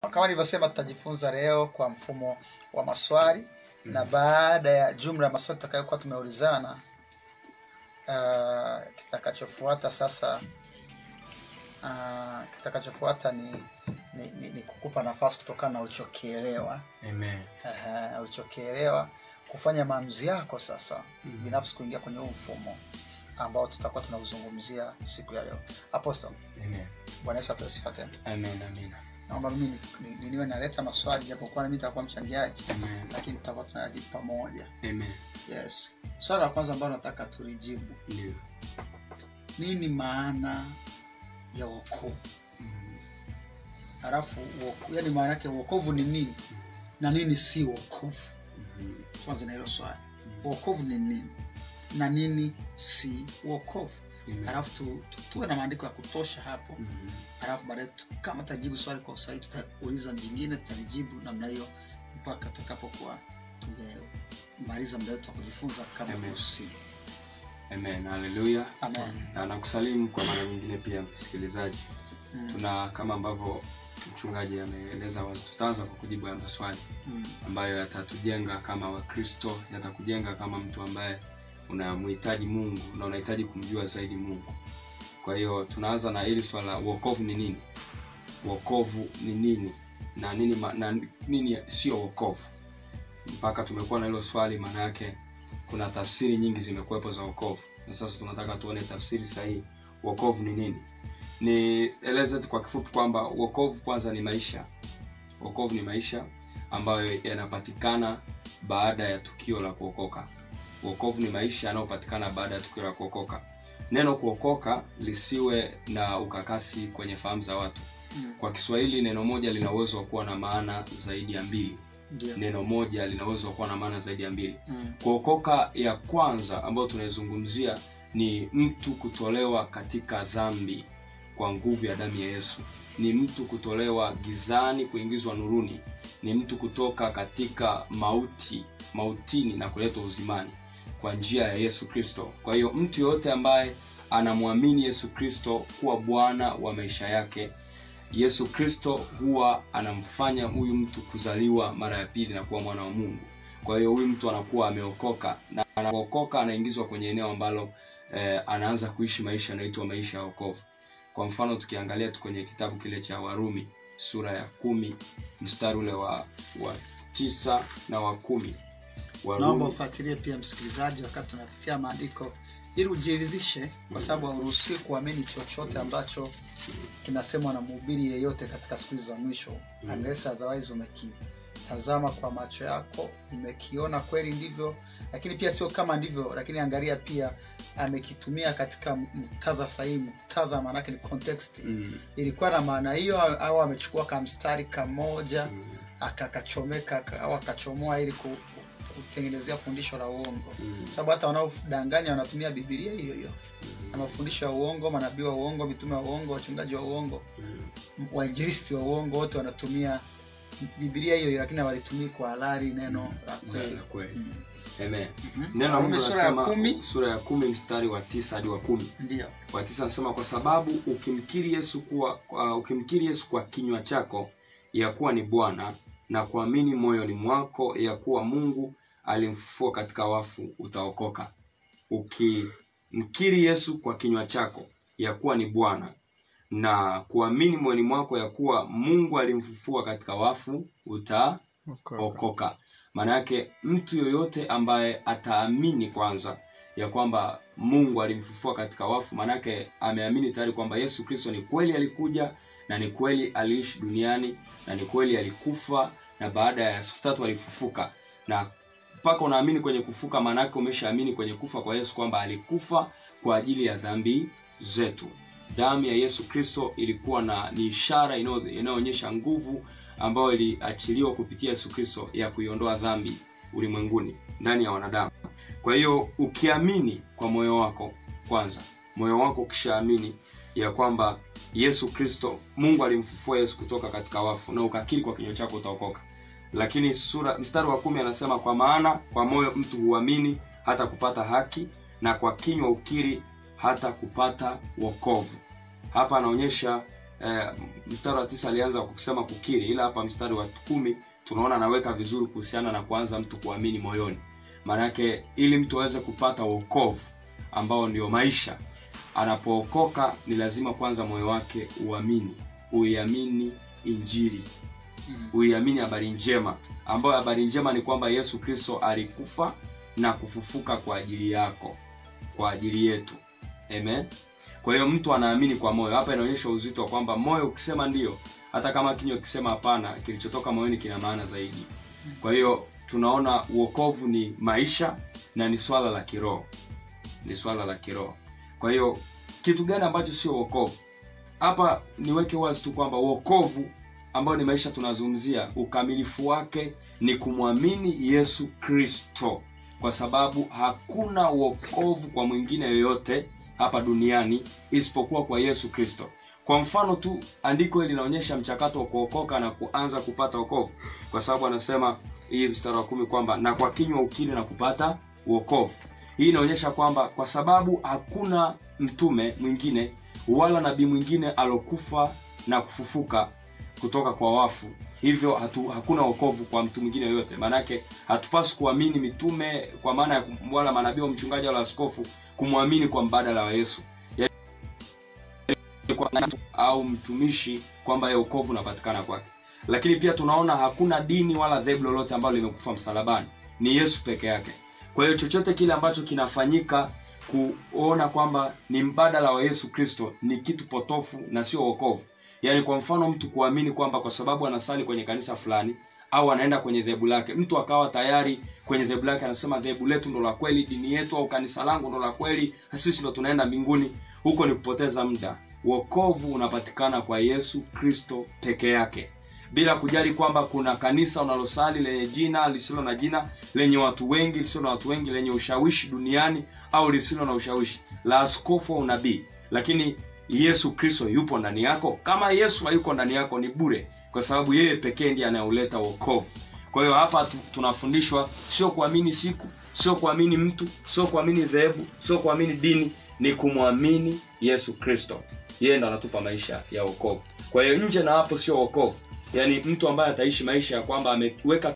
kama nilivyosema tutajifunza leo kwa mfumo wa maswali na baada ya jumla ya maswali tutakayokuwa tumeulizana uh, kitakachofuata sasa uh, kitakachofuata ni, ni, ni, ni kukupa nafasi kutokana na ulichokielewa Amen. uh, ulichokielewa kufanya maamuzi yako sasa Mhm. binafsi kuingia kwenye huu mfumo ambao tutakuwa tunauzungumzia siku ya leo apostle Amen. bwana yesu apewe sifa tena Amen. Amen. naomba mimi ni- ni- ni- niwe naleta maswali japokuwa nami nitakuwa mchangiaji Amen. lakini tutakuwa tunayajibu pamoja Amen. yes swala la kwanza ambalo nataka tulijibu Ndio. nini maana ya wokovu Mm. halafu woku- yani maana yake wokovu ni nini na nini si wokovu Mhm. tuanze na hilo swali wokovu ni nini na nini si wokovu Amen. halafu tu, tu, tuwe na maandiko ya kutosha hapo Mhm. halafu baadaye tu- kama tajibu swali kwa usahihi tutauliza jingine tutalijibu namna hiyo mpaka tutakapokuwa tumemaliza muda wetu wa kujifunza kama Amen. kuhusu simu Amen. Haleluya. amen Na nakusalimu kwa mara nyingine pia msikilizaji. mm. Tuna kama ambavyo mchungaji ameeleza wazi, tutaanza kwa kujibu haya maswali Mm. ambayo yatatujenga kama Wakristo, yatakujenga kama mtu ambaye unamhitaji Mungu na unahitaji kumjua zaidi Mungu. Kwa hiyo tunaanza na hili swala la wokovu ni nini? Wokovu ni nini na nini, ma- na nini sio wokovu? Mpaka tumekuwa na hilo swali, maana yake kuna tafsiri nyingi zimekuwepo za wokovu, na sasa tunataka tuone tafsiri sahihi. Wokovu ni nini? Nieleze tu kwa kifupi kwamba wokovu kwanza ni maisha. Wokovu ni maisha ambayo yanapatikana baada ya tukio la kuokoka. Wokovu ni maisha yanayopatikana baada ya tukio la kuokoka. Neno kuokoka lisiwe na ukakasi kwenye fahamu za watu. Mm. Kwa Kiswahili neno moja lina uwezo wa kuwa na maana zaidi ya mbili. ndio Neno moja lina uwezo wa kuwa na maana zaidi ya mbili. Mm. Kuokoka ya kwanza ambayo tunaizungumzia ni mtu kutolewa katika dhambi kwa nguvu ya damu ya Yesu. Ni mtu kutolewa gizani kuingizwa nuruni. Ni mtu kutoka katika mauti, mautini na kuletwa uzimani kwa njia ya Yesu Kristo. Kwa hiyo mtu yoyote ambaye anamwamini Yesu Kristo kuwa Bwana wa maisha yake, Yesu Kristo huwa anamfanya huyu mtu kuzaliwa mara ya pili na kuwa mwana wa Mungu. Kwa hiyo huyu mtu anakuwa ameokoka na anapookoka anaingizwa kwenye eneo ambalo eh, anaanza kuishi maisha yanaitwa maisha ya wokovu. Kwa mfano tukiangalia tu kwenye kitabu kile cha Warumi sura ya kumi mstari ule wa, wa tisa na wa kumi naomba Warumi, ufuatilie pia msikilizaji wakati tunapitia maandiko ili ujiridhishe kwa sababu hauruhusiwi kuamini chochote ambacho kinasemwa na mhubiri yeyote katika siku hizi za mwisho Mm. unless otherwise umekitazama kwa macho yako umekiona kweli ndivyo lakini pia sio kama ndivyo lakini angalia pia amekitumia katika muktadha sahihi muktadha maanake ni context mm, ilikuwa na maana hiyo au amechukua kamstari kamoja mm, akakachomeka aka- au akachomoa ili ku- kutengenezea fundisho la uongo mm, sababu hata wanaodanganya wanatumia bibilia hiyo hiyo na mm, mafundisho ya uongo manabii wa uongo mitume wa uongo wachungaji wa uongo mm, m- wainjilisti wa uongo wote wanatumia bibilia hiyo hiyo lakini hawalitumii kwa halali neno la kweli la kweli. Mm. Amen. Mhm. Neno la Warumi Mungu sura ya linasema kumi sura ya kumi mstari wa tisa hadi wa kumi ndio wa tisa anasema kwa sababu ukimkiri Yesu kuwa uh, ukimkiri Yesu kwa kinywa chako ya kuwa ni Bwana na kuamini moyoni mwako ya kuwa Mungu alimfufua katika wafu utaokoka. Ukimkiri Yesu kwa kinywa chako ya kuwa ni Bwana na kuamini moyoni mwako ya kuwa Mungu alimfufua katika wafu utaokoka. Maana yake mtu yoyote ambaye ataamini kwanza ya kwamba Mungu alimfufua katika wafu, maanake ameamini tayari kwamba Yesu Kristo ni kweli alikuja na ni kweli aliishi duniani na ni kweli alikufa na baada ya siku tatu alifufuka. Na mpaka unaamini kwenye kufuka, maanake umeshaamini kwenye kufa kwa Yesu kwamba alikufa kwa ajili ya dhambi zetu. Damu ya Yesu Kristo ilikuwa na ni ishara inayo- inayoonyesha nguvu ambayo iliachiliwa kupitia Yesu Kristo ya kuiondoa dhambi ulimwenguni ndani ya wanadamu. Kwa hiyo ukiamini kwa moyo wako kwanza, moyo wako ukishaamini ya kwamba Yesu Kristo, Mungu alimfufua Yesu kutoka katika wafu, na ukakiri kwa kinywa chako utaokoka. Lakini sura mstari wa kumi anasema kwa maana kwa moyo mtu huamini hata kupata haki, na kwa kinywa ukiri hata kupata wokovu. Hapa anaonyesha eh, mstari wa tisa alianza kwa kusema kukiri ila hapa mstari wa kumi tunaona anaweka vizuri kuhusiana na kuanza mtu kuamini moyoni maanake ili mtu aweze kupata wokovu ambao ndio maisha anapookoka ni lazima kwanza moyo wake uamini uiamini injili Mm. uiamini habari njema ambayo habari njema ni kwamba yesu kristo alikufa na kufufuka kwa ajili yako kwa ajili yetu amen kwa hiyo mtu anaamini kwa moyo hapa inaonyesha uzito wa kwamba moyo ukisema ndio hata kama kinywa ukisema hapana kilichotoka moyoni kina maana zaidi kwa hiyo tunaona uokovu ni maisha na ni swala la kiroho ni swala la kiroho kwa hiyo kitu gani ambacho sio uokovu hapa niweke wazi tu kwamba uokovu ambayo ni maisha tunazungumzia ukamilifu wake ni kumwamini yesu kristo kwa sababu hakuna uokovu kwa mwingine yoyote hapa duniani isipokuwa kwa yesu kristo kwa mfano tu andiko hili linaonyesha mchakato wa kuokoka na kuanza kupata wokovu kwa sababu anasema hii mstari wa kumi kwamba na kwa kinywa ukiri na kupata uokovu hii inaonyesha kwamba kwa sababu hakuna mtume mwingine wala nabii mwingine alokufa na kufufuka kutoka kwa wafu hivyo hatu, hakuna wokovu kwa mtu mwingine yoyote maanake hatupaswi kuamini mitume kwa maana ya kum- wala manabii wa mchungaji wala askofu kumwamini kwa mbadala wa yesu Yaani kwa mtu au mtumishi kwamba ya wokovu unapatikana kwake lakini pia tunaona hakuna dini wala dhehebu lolote ambalo limekufa msalabani ni yesu peke yake kwa hiyo chochote kile ambacho kinafanyika kuona kwamba ni mbadala wa yesu kristo ni kitu potofu na sio wokovu yaani kwa mfano mtu kuamini kwamba kwa sababu anasali kwenye kanisa fulani au anaenda kwenye dhehebu lake mtu akawa tayari kwenye dhehebu lake anasema dhehebu letu ndo la kweli dini yetu au kanisa langu ndo la kweli na sisi ndo tunaenda mbinguni huko ni kupoteza muda wokovu unapatikana kwa yesu kristo peke yake bila kujali kwamba kuna kanisa unalosali lenye jina lisilo na jina lenye watu wengi lisilo na watu wengi lenye ushawishi duniani au lisilo na ushawishi la askofu au unabii lakini yesu kristo yupo ndani yako kama yesu hayuko ndani yako ni bure kwa sababu yeye pekee ndiye anayeuleta wokovu kwa hiyo hapa tu- tunafundishwa sio kuamini siku sio kuamini mtu sio kuamini dhehebu sio kuamini dini ni kumwamini yesu kristo yeye ndo anatupa maisha ya wokovu kwa hiyo nje na hapo sio wokovu yaani mtu ambaye ataishi maisha ya kwamba ameweka